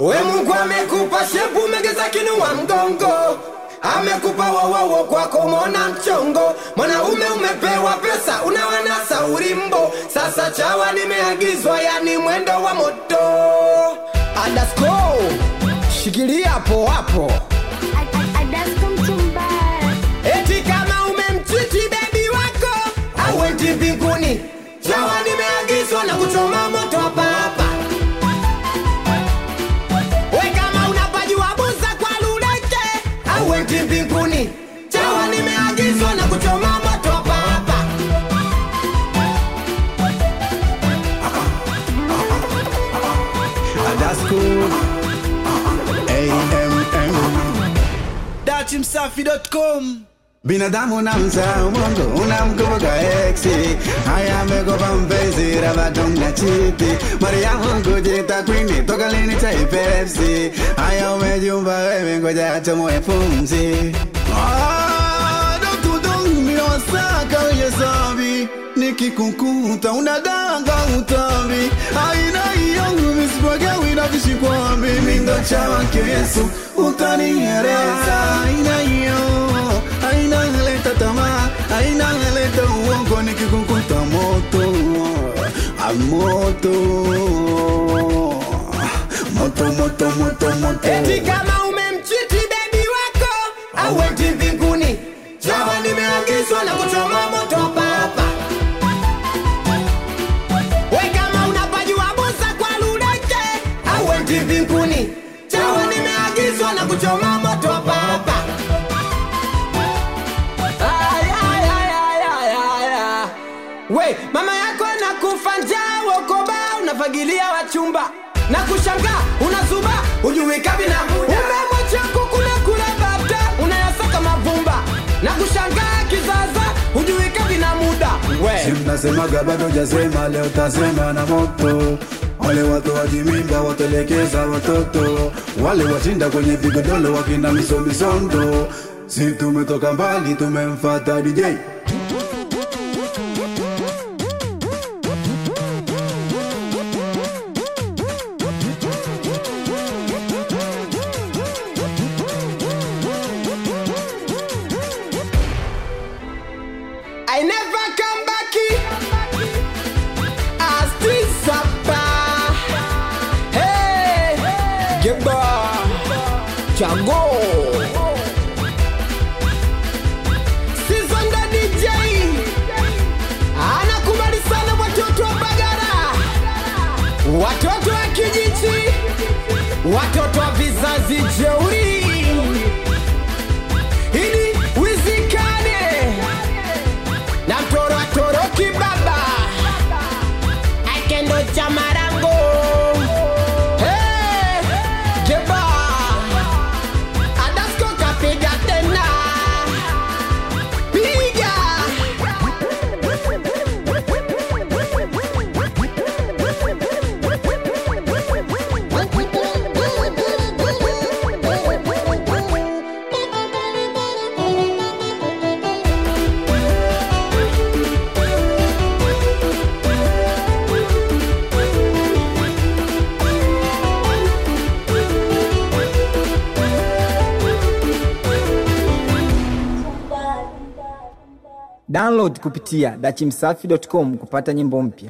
We Mungu amekupa shepu megeza kinua mgongo amekupa wowowo kwako mona mchongo mwanaume umepewa pesa unawanasa ulimbo sasa chawa nimeagizwa yani mwendo wa moto adasko shikilia hapo hapo Adasko mchumba eti kama umemchiti bebi wako auendi mbinguni chawa nimeagizwa na kuchoma moto hapa hapa we kama unapajua buza kwa luleke auendi mbinguni chawa nimeagizwa na kuchoma moto hapa hapa Adasco AMM datimsafi.com binadamu na mzaa umongo unamkumbuka eksi haya amekopa mpenzi rabadonga chiti mariamu kujita kwini toka lini cha ipepsi haya umejumba wewe ngoja achomoe pumzi Ah, dokudong miosaka uyesabi nikikukuta unadanga utambi aina iyo misipagawi vishikwambi mindo chawa kesu utaniereza aina hiyo aina leta tamaa aina leta uongo nikikukuta moto a moto moto moto moto moto eti kama umemchiti bebi wako auendi mbinguni chawa nimeagizwa na kuchoma moto hapa hapa we kama unapajua buza kwa luleke auendi mbinguni chawa nimeagizwa na kuchoma moto hapa hapa Ay, ay, ay, ay, ay, ay, ay. we mama yako nakufa njaa wokoba unafagilia wachumba na kushangaa unazuba ujui kabina umemwacha kukula kula bata unayasaka mavumba na kushangaa kizaza ujui kabina muda we mnasemaga bado jasema leo tasema na moto wale watu wajimimba watelekeza watoto wale washinda kwenye vigodolo wakina misomisondo si tumetoka mbali tumemfata dj I never come back as this apa. Hey, Geba, Chago. Season the DJ. Anakubali sana watoto wa Bagara, watoto wa kijiji, watoto wa vizazi jeuri. Ili wizikane na mtoro atoroki baba akendo cha marango Hey, jeba adasko kapiga tena piga Download kupitia dachimsafi.com kupata nyimbo mpya.